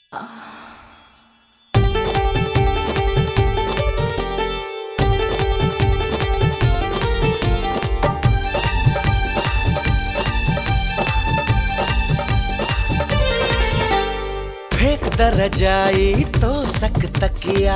फेंक दर जाई तो सक तकिया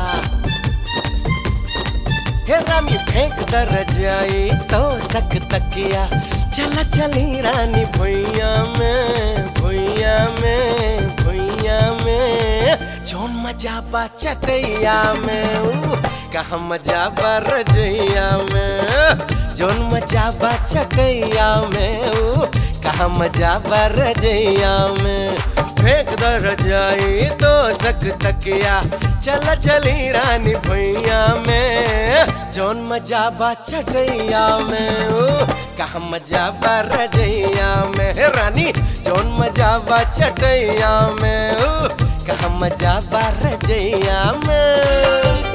हे रानी फेंक दर जाई तो सक तकिया चला चली रानी भुइया में भुइया में भुइया में जौन मजा बा चटैया में ऊ कहा मजा बा रजैया में जौन मजा बा चटैया में ऊ कहा मजा बा रजैया में फेंक दर जाई तो सक तकिया चल चली रानी भैया में जौन मजा बा चटैया में ओ कहा मजा बा रजैया में हे रानी जौन मजा बा चटैया में ओ कहा मजा बा रजैया में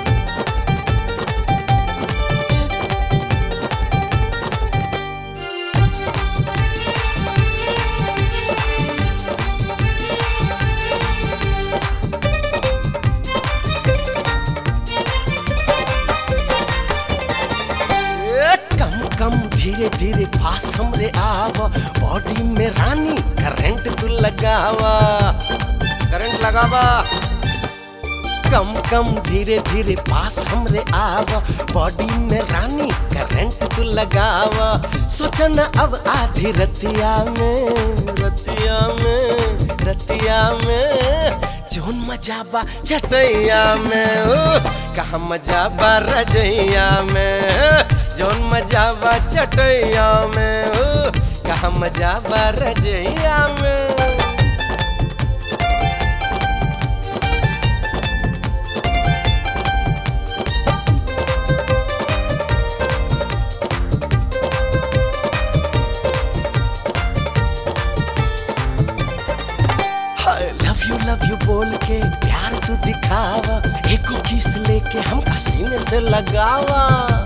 ए, कम कम धीरे धीरे पास हमरे आव बॉडी में रानी करंट तू लगावा करंट लगावा कम कम धीरे धीरे पास हमरे आव बॉडी में रानी करंट तू लगावा सोचना अब आधी रतिया में रतिया में रतिया में जोन मजा बा चटैया में ओ कहा मजा बा रजैया में जोन मजा बा चटैया में ओ कहा मजा बा रजैया में लव यू लव यू बोल के प्यार तू दिखावा एको किस लेके हम सीने से लगावा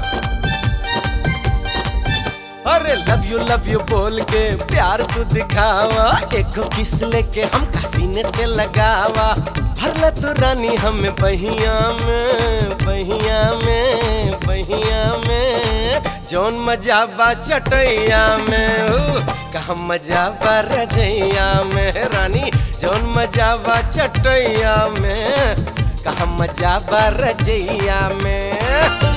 अरे लव यू लव यू बोल के प्यार तू दिखावा एको किस लेके हम सीने से लगावा भरला तू रानी हमें बहिया में बहिया में बहिया में जौन मजा बा चटैया में ओ कहा मजा बा रजैया में रानी जौन मजा बा चटैया में कहा मजा बा रजैया में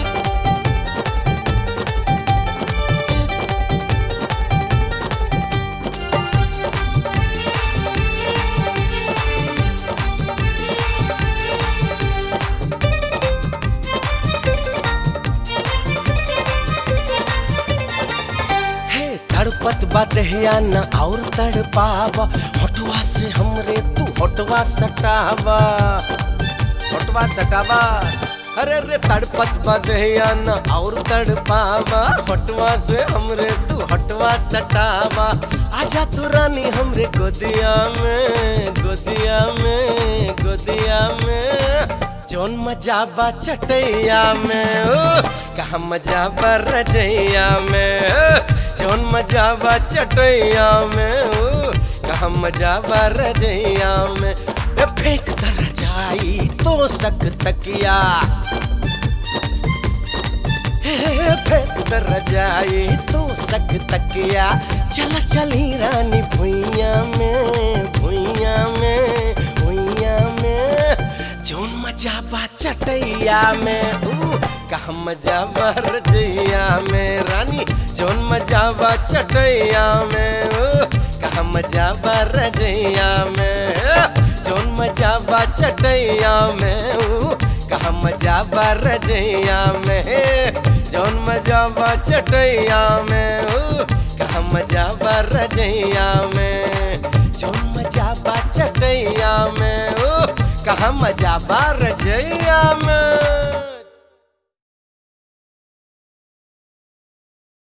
हे तड़पत बदहिया न और तड़पावा होटवा से हमरे तू होटवा सटावा होटवा सटावा अरे रे तड़पत बदहिया न और तड़पावा होटवा से हमरे तू होटवा सटावा आजा तू रानी हमरे गोदिया में गोदिया में गोदिया में जौन मजा बा चटैया में ओ कहा मजा बा रजैया में ओ, जौन मजा बा चटैया में ओ कहा मजा बा रजैया में ए, फेंक दर जाई तो सक तकिया हे, फेंक दर जाई तो सक तकिया चला चली रानी भुइया में भुइया में भुइया में जौन मजा बा चटैया में ऊ कहा मजा बा रजैया में रानी जौन मजा बा चटैया में ऊ कहा मजा बा रजैया में जौन मजा बा चटैया में ऊ कहा मजा बा रजैया में जौन मजा बा चटैया में ऊ कहा मजा बा रजैया में जौन मजा बा चटैया में ऊ कहा मजा बा रजैया में